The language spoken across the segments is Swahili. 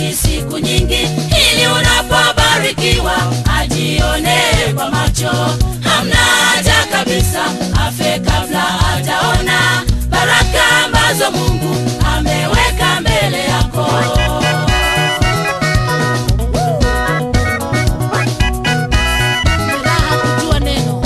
aishi siku nyingi ili unapobarikiwa ajionee kwa macho hamna haja kabisa afe kabla hajaona baraka ambazo mungu ameweka mbele yako raha kujua neno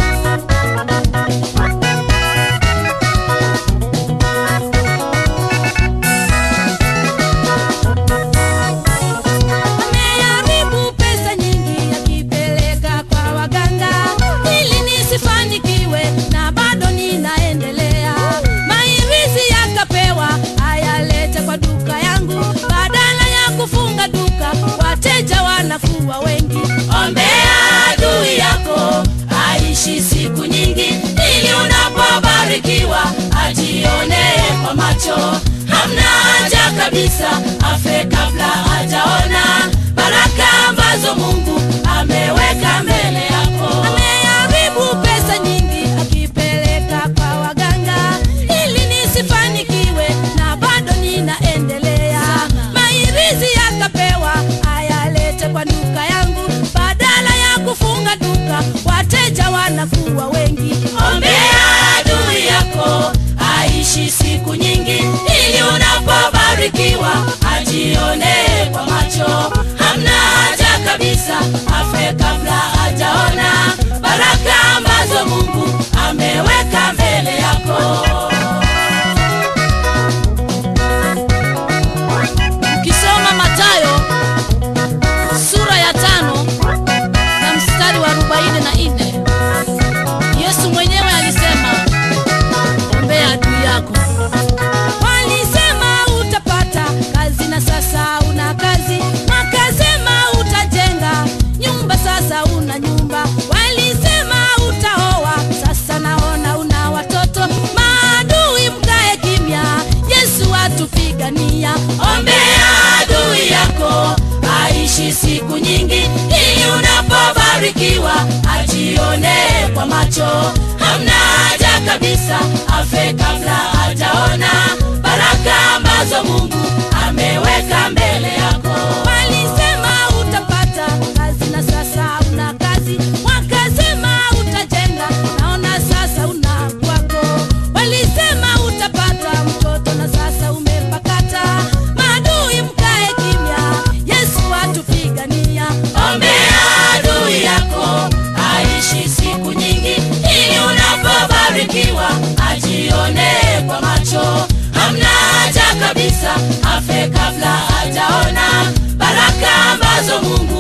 ameharibu pesa nyingi akipeleka kwa waganga ili nisifanikiwe na bado ninaendelea mairizi yakapewa ayalete kwa duka yangu badala ya kufunga duka wateja wanakuwa wengi ombea adui yako aishi siku nyingi ili unapobarikiwa ajionee kwa macho hamna haja kabisa afe kabla hajaona baraka ambazo mungu ameweka mbele yako ameharibu pesa nyingi akipeleka kwa waganga ili nisifanikiwe na bado ninaendelea mairizi yakapewa ayalete kwa duka yangu badala ya kufunga duka wateja wanakuwa wengi ombea adui yako aishi siku nyingi ili unapobarikiwa ajionee kwa macho hamna haja kabisa afe kabla hajaona baraka ambazo mungu ameweka mbele yako ukisoma matayo sura ya tano na mstari wa arobaini na nne yesu mwenyewe alisema ombea adui yako walisema utapata kazi na sasa una kazi wakasema utajenga nyumba sasa una nyumba walisema utaoa sasa naona una watoto maadui mkae kimya yesu atupigania ombea adui yako aishi siku nyingi ili unapobarikiwa ajionee kwa macho hamna haja kabisa afe kabla hajaona baraka ambazo mungu ameweka mbele yako walisema utapata kazi na sasa una kazi wakasema utajenga naona sasa una kwako walisema utapata mtoto na sasa umepakata maadui mkae kimya yesu atupigania ombea adui yako aishi siku nyingi ili unapobarikiwa ajionee kwa macho hamna haja kabisa afe kabla hajaona baraka ambazo mungu